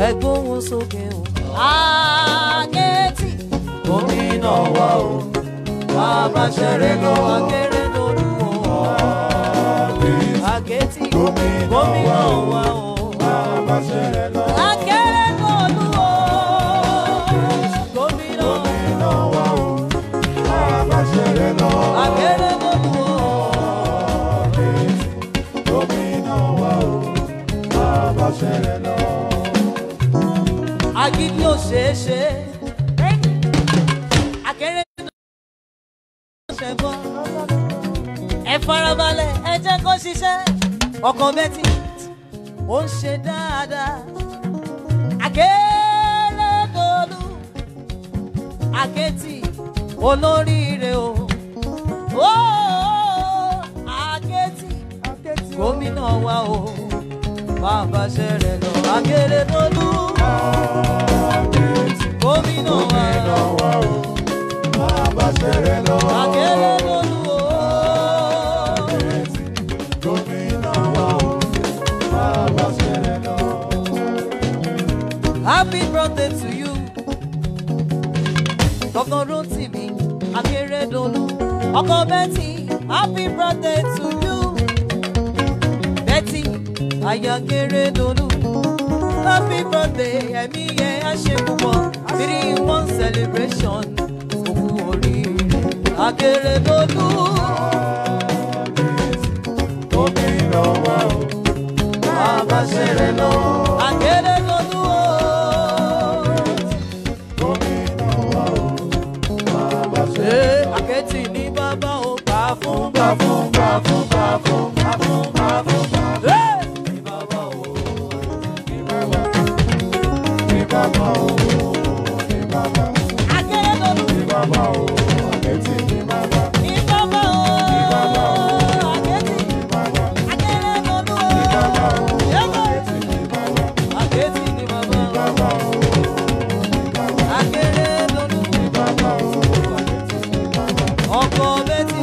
ẹgbóhùn sókè o. Àkẹ́tì. Gómìnà wa o. Bàbá ṣẹ̀rẹ̀ lọ akéré lórí o. Àkẹ́tì. Gómìnà wa o. Akéré lórí o. Gómìnà. Akéré lórí o. Agídí ò ṣeé ṣe. Akéré lórí ṣe bọ́. Ẹ farabalẹ̀, ẹ jẹ́ kó ṣiṣẹ́. Ọkàn bẹ́tì ó ń ṣe dáadáa. Akéré lórí Akétì olóríire o. Ó Akétì gómìnà wa o. Bàbá ṣẹlẹ̀ lọ Akéré lórí. Gómìnà wa o. Akéré lórí o. Happy birthday to you. Governor Rotimi Akeredolu. Ọkọ Betty, happy birthday to you. Betty Ayakeredolu. Happy birthday, ẹ̀mí yẹn á ṣe púpọ̀. Three in one celebration. Òkú oríire Akeredolu. Bàbá ṣẹlẹ̀ lọ. Akeredolu o. Ṣé àkẹ́tì ní bàbá ò bá fún bá fún bá fún bá fún bá fún bá fún bá fún. Ní bàbá ò ní bàbá ní bàbá ò ní bàbá. Akérèdọ́lù ní bàbá ò àkẹ́tì ní bàbá. Ní bàbá ò àkẹ́tì ní bàbá. Akérèdọ́lù ò ní bàbá ò àkẹ́tì ní bàbá. Àkẹ́tì ní bàbá ò. Akérèdọ́lù ní bàbá ò ọkọ bẹ́tì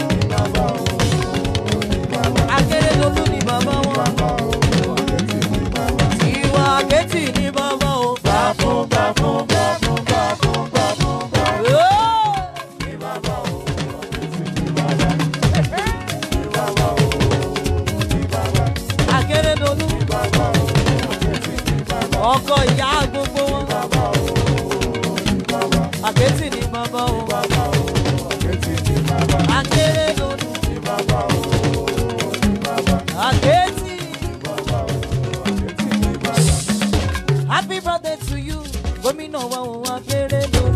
akérèdọ́lù ni bàbá wọn ìwà àkẹ́tì ni bàbá o. gbà fún gbà fún gbà fún gbà fún gbà fún gbà fún. akérèdọ́lù ọkọ ìyá gbogbo wọn àkẹ́tì ni bàbá o. Akérèdọ́lù. Akéètì. Happy birthday to you, gómìnà wa ò Akérèdọ́lù.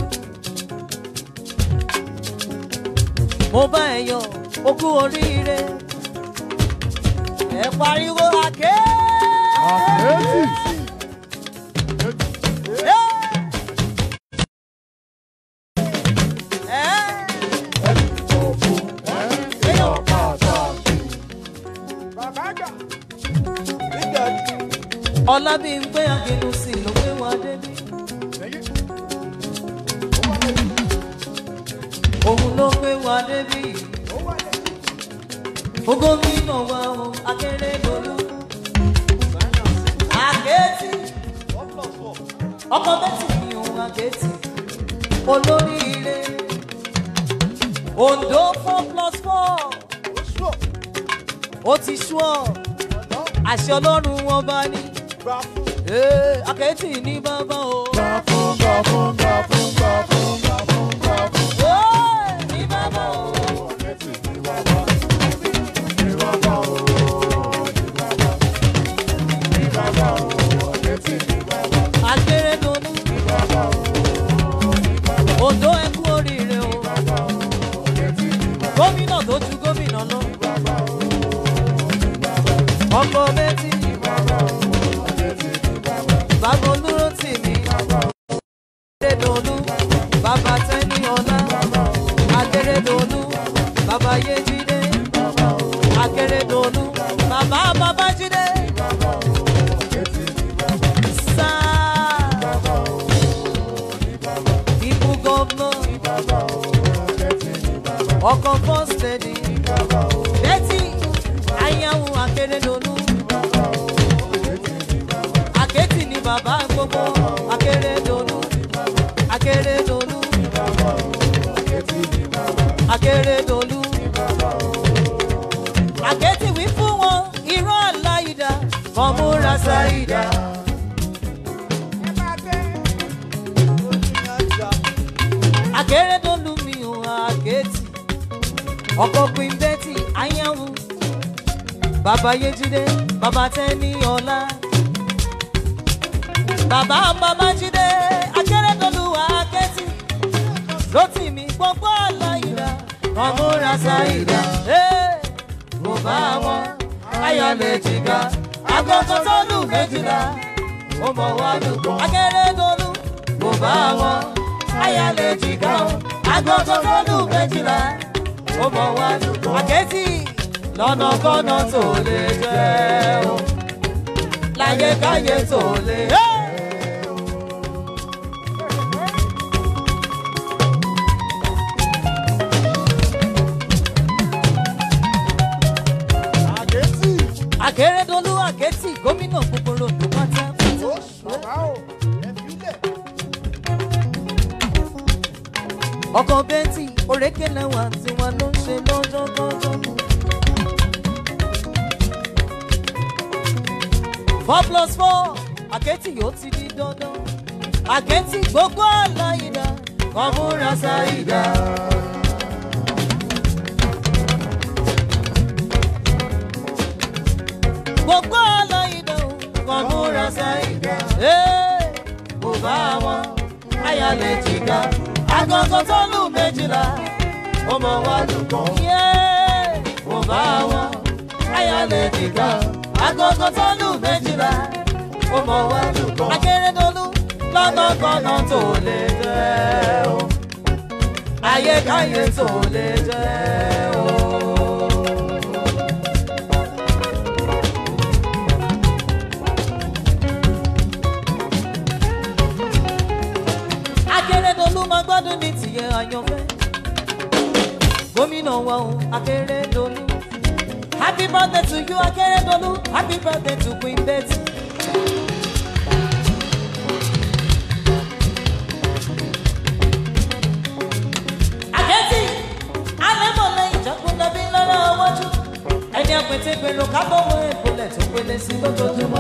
Mo bá ẹ yọ̀, o kú oríire. Ẹ pariwo àké. Ọlábímpé Akínúsì ló gbé wa débi. Òun ló gbé wa débi. Ó gómìnà wa o, Akérèdọ́lù. Àkẹ́tì. Ọkọ bẹ́tì ni òun Àkẹ́tì. Olóríire. Ondo four plus four. Ó ti sú ọ. Àṣẹ Ọlọ́run wọn bá ní. Ee, Àkẹ́tì ní bàbá o. Ee, ní bàbá o. Akérèdọ́lù. Ondo ẹ kú oríire o. Gómìnà tó ju gómìnà lọ. Ọkọ méjì. Bàbá olúró tì mí. Akérèdọ́lù. Bàbá Tẹ́ni Ọlá. Akérèdọ́lù. Bàbá Yéjídé. Akérèdọ́lù. Bàbá Babájídé. Sáà. Ikú gọ́vnọ̀. Ọkọ̀ fọ́stẹ̀dì. Bẹ́tì. Ayáwó Akérèdọ́lù. Àkẹ́tì ni bàbá mi. gbogbo akérèdọ́lù akérèdọ́lù akérèdọ́lù àkẹ́tì wí fún wọn irọ́ àláìdá fọmúra ṣáìdá. akérèdọ́lù mi ò àkẹ́tì ọkọ̀ pin bẹ́tì ayáwó bàbá yéjídé bàbá tẹ́ni ọ̀la bàbá babájídé akérèdọ́lù àkẹ́tì rotimi gbogbo àláìdá fọmúra ṣáìdá. mo bá wọn ayọ̀ lè jìgá agogo tó lù méjìlá ó mọ̀ wá lùkọ́ akérèdọ́lù mo bá wọn ayọ̀ lè jìgá o agogo tó lù méjìlá ó mọ̀ wá lùkọ́ àkẹ́tì lọ́nà kọ́nà tó lè jẹ́ o láyé káyé tó lè. akérèdọ́lù àkẹ́tì gómìnà gbogbo ròdò pátápátá. ọkọ̀ bẹ́ntì òrékèlè wà tí wọn ló ń ṣe lọ́jọ́ kọ́jọ́. four plus four àkẹ́tì yóò ti di dandan. àkẹ́tì gbogbo àlàyédà kọ́múra ṣáìdá. gbogbo àlàyédà kọ́múra ṣáìdá. mo bá wọn ayálẹ̀ jìgá agogo tó lù méjìlá ó mọ wá lùkọ́. mo bá wọn ayálẹ̀ jìgá agogo tó lù méjìlá ó mọ wá lùkọ́. akérèdọ́lù lọ́nàkọ́nà tó lè jẹ́ o ayékáyé tó lè jẹ́ o. akérèdọ́lù máa gbádùn ní tìyẹ àyànfẹ́ gómìnà wa o akérèdọ́lù happy birthday to you akérèdọ́lù happy birthday to queen betty. àkẹ́tì alẹ́mọ̀lẹ́ ìjọkúnlẹ́bí lọ́rọ̀ ọwọ́jú ẹni àpètè gbèrò kábọ̀wọ́ ìpolẹ̀ tó pélé sí lójoojúmọ́.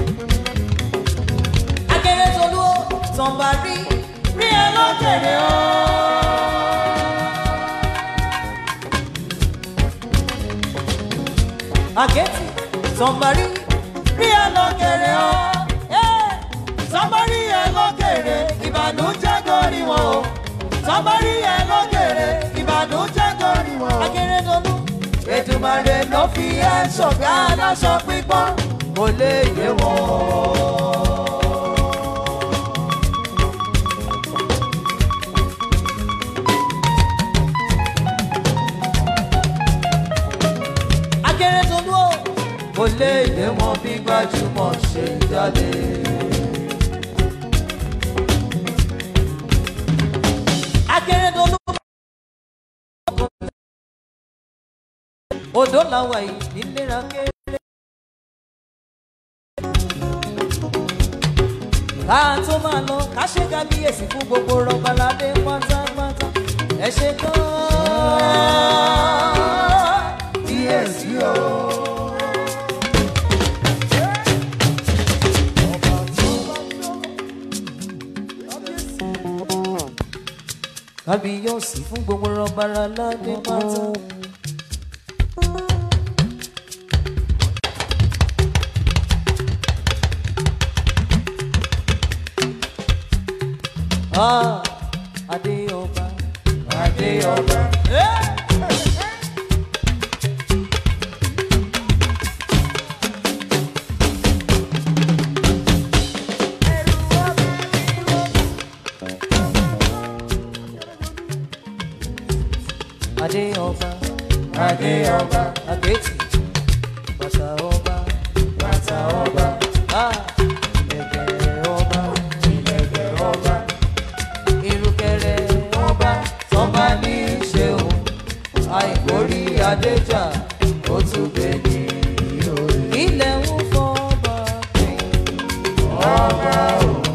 akérèdọ́lù ó tàn bá rí rí ẹ lọ́kẹ̀rẹ̀ ọ́. àkẹ́tì sọ̀mbàrí rí ẹ lọ́kẹ̀rẹ̀ ọ́. sọ̀mbàrí ẹ lọ́kẹ̀rẹ̀ ìbànújẹ́ gọ́rí wọn o. sọ̀mbàrí ẹ lọ́kẹ̀rẹ̀ ìbànújẹ́ gọ́rí wọn o. akérèdọ́lù ètùmàrè ló fi ẹ́ ṣọ̀gá aláṣọ pípọ́n kò lè yé wọn. akérèdọ́lù o kò lè yé wọn bí gbajúmọ̀ ṣe ń jáde. akérèdọ́lù odò làwọn yìí nílera kéré. ká tó máa lọ ká ṣe kábíyèsí fún gbogbo rọbaládé pátápátá ẹ ṣe gan-an kíyèsí o. kábíyèsí fún gbogbo rọbaládé pátá. Ah, Adéọba, Adéọba. Adéọba, Adéọba, Adétì, bàtà ọba, bàtà ọba. Ah, ìlẹ̀kẹ̀ ọba, ìlẹ̀kẹ̀ ọba irúkẹrẹ ọba tọba ní í ṣe o àìkórí adéjà ó tún gbé ní ilẹ̀ ń fọ́ ọba pé ọba o.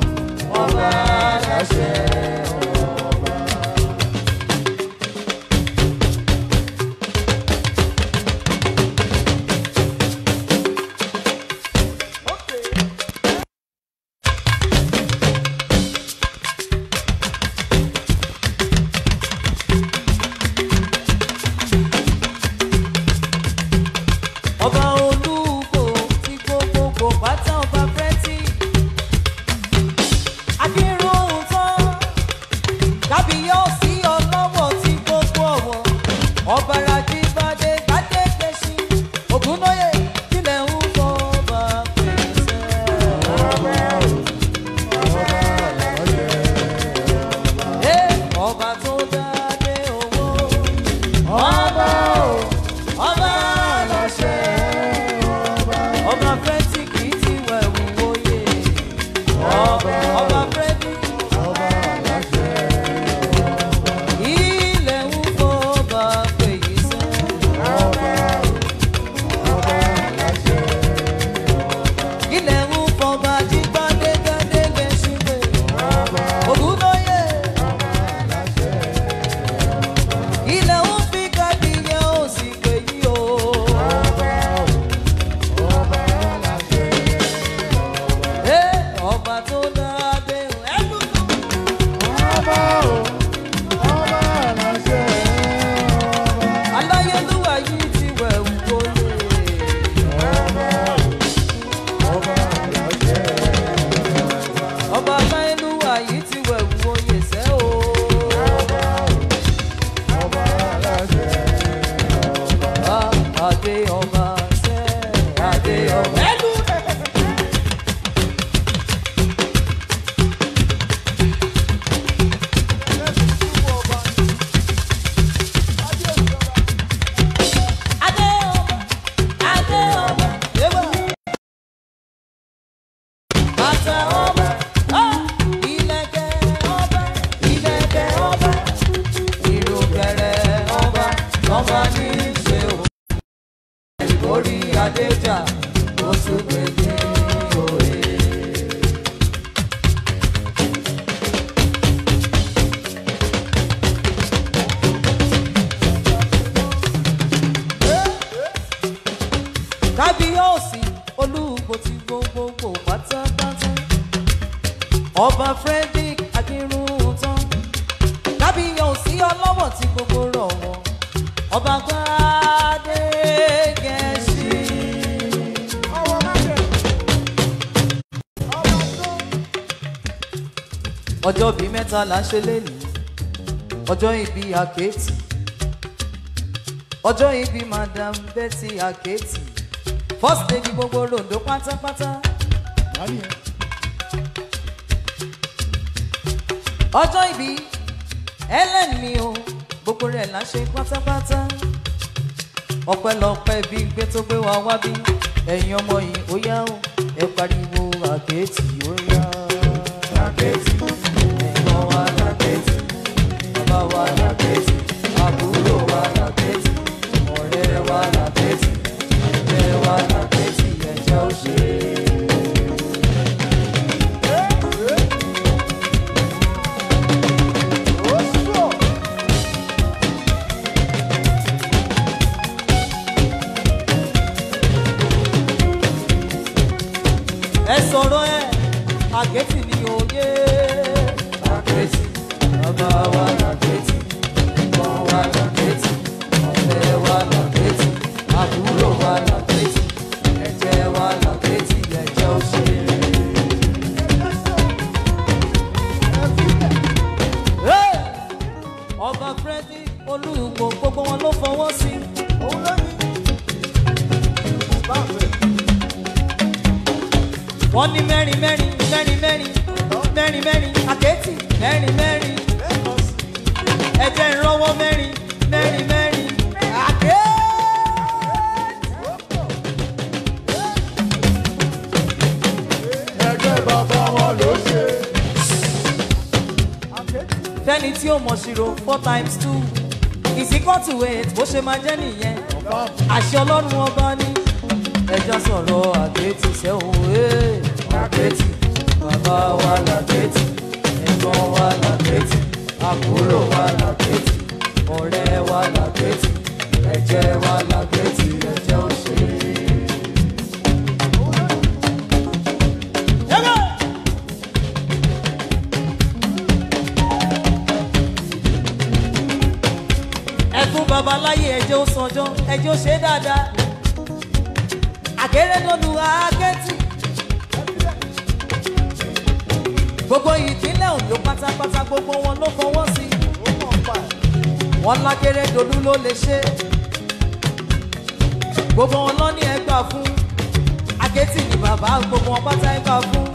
kábíyèsí olúwo ti gbogbogbò pátápátá ọba frederick akínrúntàn kábíyèsí ọlọ́wọ̀ tí gbogbo rọ̀ wọ́n ọba gbadé gẹ̀ẹ́sì. ọjọ́ bíi mẹ́ta là ń ṣe lénìí ọjọ́ ìbí àkẹ́tì ọjọ́ ìbí madam betty àkẹ́tì first lady gbogbo rondo pátápátá ọjọ́ ìbí ellen mi o gbogbo rẹ̀ là ń ṣe pátápátá ọpẹ́lọpẹ́ bí gbé tó gbé wa wá bí ẹ̀yin ọmọ yìí ó yá o ẹ pariwo àkẹ́tì ó yá àkẹ́tì ẹ̀gbọ́n wa làkẹ́tì bàbá wa làkẹ́tì àbúrò wa làkẹ́tì ọ̀rẹ́ wa làkẹ́tì ẹgbẹ́ wa làkẹ́tì ẹ̀jẹ̀ ó ṣe é. ẹ sọ̀rọ̀ ẹ àkẹ́tì ni òye. àkẹ́tì bàbá wa làkẹ́tì ẹ̀gbọ́n wa làkẹ́tì ọ̀rẹ́ wa làkẹ́tì àbúrò wa làkẹ́tì ẹ̀jẹ̀ wa làkẹ́tì ẹ̀jẹ̀ òṣèré. Hey! ọba freddy olúwo gbogbo wọn ló fọwọ́ sí i. wọ́n ní mẹ́rin mẹ́rin mẹ́rin mẹ́rin mẹ́rin mẹ́rin àkẹ́tì mẹ́rin mẹ́rin ẹ̀jẹ̀ ìrànwọ́ mẹ́rin mẹ́rin mẹ́rin àkẹ́tì. ẹgbẹ́ bàbá wọn ló ṣe. fẹ́ni tí ó mọ̀ ṣírò four times two is equal to eight bó ṣe máa jẹ́ nìyẹn àṣẹ ọlọ́run ọba ní ẹja sọ̀rọ̀ àkẹ́tì sẹ́wọ̀n ee àkẹ́tì bàbá wa làkẹ́tì ẹ̀gbọ́n wa làkẹ́tì àbúrò wa làkẹ́tì ọ̀rẹ́ wa làkẹ́tì ẹ̀jẹ̀ wa làkẹ́tì ẹ̀jẹ̀ òṣèré. Yẹ́gẹ́! ẹkún babaláyé ẹjẹ ó sanjọ ẹjẹ ó ṣe dáadáa àkérédọlù àákẹ́tì gbogbo ìpínlẹ̀ Ondo pátápátá gbogbo wọn ló fọwọ́ sí wọn lákérédọlù ló lè ṣe gbogbo wọn lọ ní ẹgbà fún àkẹ́tì ní bàbá gbogbo wọn pátá ẹgbà fún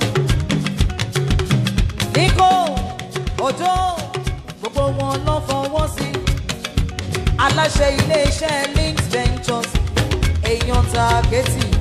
níkò òjò gbogbo wọn lọ fọwọ́ sí aláṣẹ iléeṣẹ́ links ventures èèyàn ta kẹ́tì